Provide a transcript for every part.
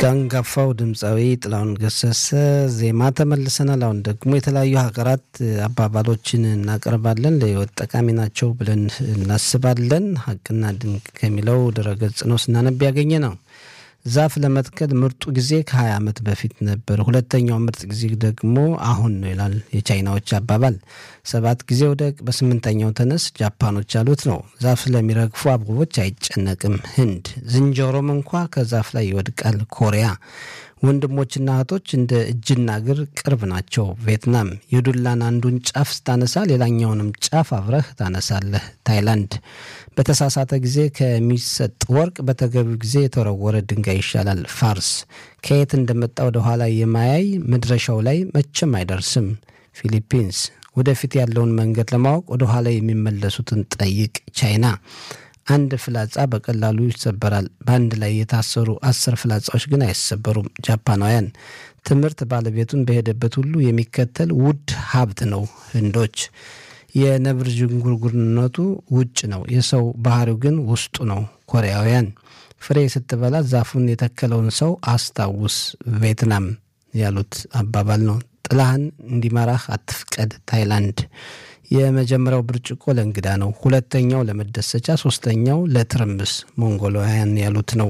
ከአንጋፋው ድምፃዊ ጥላሁን ገሰሰ ዜማ ተመልሰናል። አሁን ደግሞ የተለያዩ ሀገራት አባባሎችን እናቀርባለን። ለሕይወት ጠቃሚ ናቸው ብለን እናስባለን። ሀቅና ድንቅ ከሚለው ድረገጽ ነው ስናነብ ያገኘ ነው። ዛፍ ለመትከል ምርጡ ጊዜ ከ20 ዓመት በፊት ነበር፣ ሁለተኛው ምርጥ ጊዜ ደግሞ አሁን ነው ይላል የቻይናዎች አባባል። ሰባት ጊዜ ውደቅ፣ በስምንተኛው ተነስ ጃፓኖች ያሉት ነው። ዛፍ ስለሚረግፉ አበቦች አይጨነቅም ህንድ። ዝንጀሮም እንኳ ከዛፍ ላይ ይወድቃል ኮሪያ። ወንድሞችና እህቶች እንደ እጅና እግር ቅርብ ናቸው ቪየትናም። የዱላን አንዱን ጫፍ ስታነሳ ሌላኛውንም ጫፍ አብረህ ታነሳለህ ታይላንድ። በተሳሳተ ጊዜ ከሚሰጥ ወርቅ በተገቢው ጊዜ የተወረወረ ድንጋይ ይሻላል ፋርስ። ከየት እንደመጣ ወደ ኋላ የማያይ መድረሻው ላይ መቼም አይደርስም ፊሊፒንስ። ወደፊት ያለውን መንገድ ለማወቅ ወደ ኋላ የሚመለሱትን ጠይቅ ቻይና። አንድ ፍላጻ በቀላሉ ይሰበራል። በአንድ ላይ የታሰሩ አስር ፍላጻዎች ግን አይሰበሩም ጃፓናውያን። ትምህርት ባለቤቱን በሄደበት ሁሉ የሚከተል ውድ ሀብት ነው ህንዶች። የነብር ዥንጉርጉርነቱ ውጭ ነው፣ የሰው ባህሪው ግን ውስጡ ነው ኮሪያውያን። ፍሬ ስትበላ ዛፉን የተከለውን ሰው አስታውስ ቪየትናም ያሉት አባባል ነው። ጥላህን እንዲመራህ አትፍቀድ ታይላንድ። የመጀመሪያው ብርጭቆ ለእንግዳ ነው፣ ሁለተኛው ለመደሰቻ፣ ሶስተኛው ለትርምስ ሞንጎላውያን ያሉት ነው።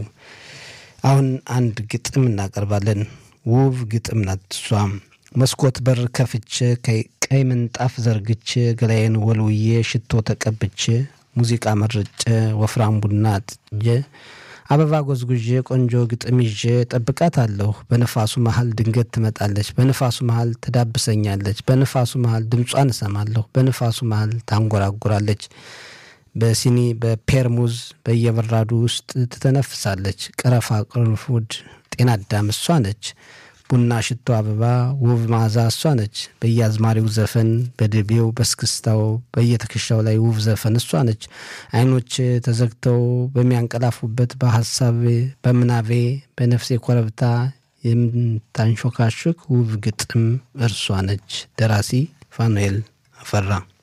አሁን አንድ ግጥም እናቀርባለን። ውብ ግጥም ናት እሷም። መስኮት በር ከፍቼ ቀይ ምንጣፍ ዘርግቼ ገላዬን ወልውዬ ሽቶ ተቀብቼ ሙዚቃ መርጬ ወፍራም ቡና ጥጄ አበባ ጎዝጉዤ ቆንጆ ግጥም ይዤ ጠብቃት አለሁ። በንፋሱ መሀል ድንገት ትመጣለች፣ በንፋሱ መሀል ትዳብሰኛለች፣ በንፋሱ መሀል ድምጿን እሰማለሁ፣ በንፋሱ መሀል ታንጎራጉራለች። በሲኒ በፔርሙዝ በየበራዱ ውስጥ ትተነፍሳለች። ቀረፋ፣ ቅርንፉድ፣ ጤና አዳም እሷ ነች። ቡና፣ ሽቶ፣ አበባ፣ ውብ መዓዛ እሷ ነች። በየአዝማሪው ዘፈን በድቤው በስክስታው በየትከሻው ላይ ውብ ዘፈን እሷ ነች። አይኖች ተዘግተው በሚያንቀላፉበት በሀሳቤ በምናቤ በነፍሴ ኮረብታ የምታንሾካሹክ ውብ ግጥም እርሷ ነች። ደራሲ ፋኑኤል አፈራ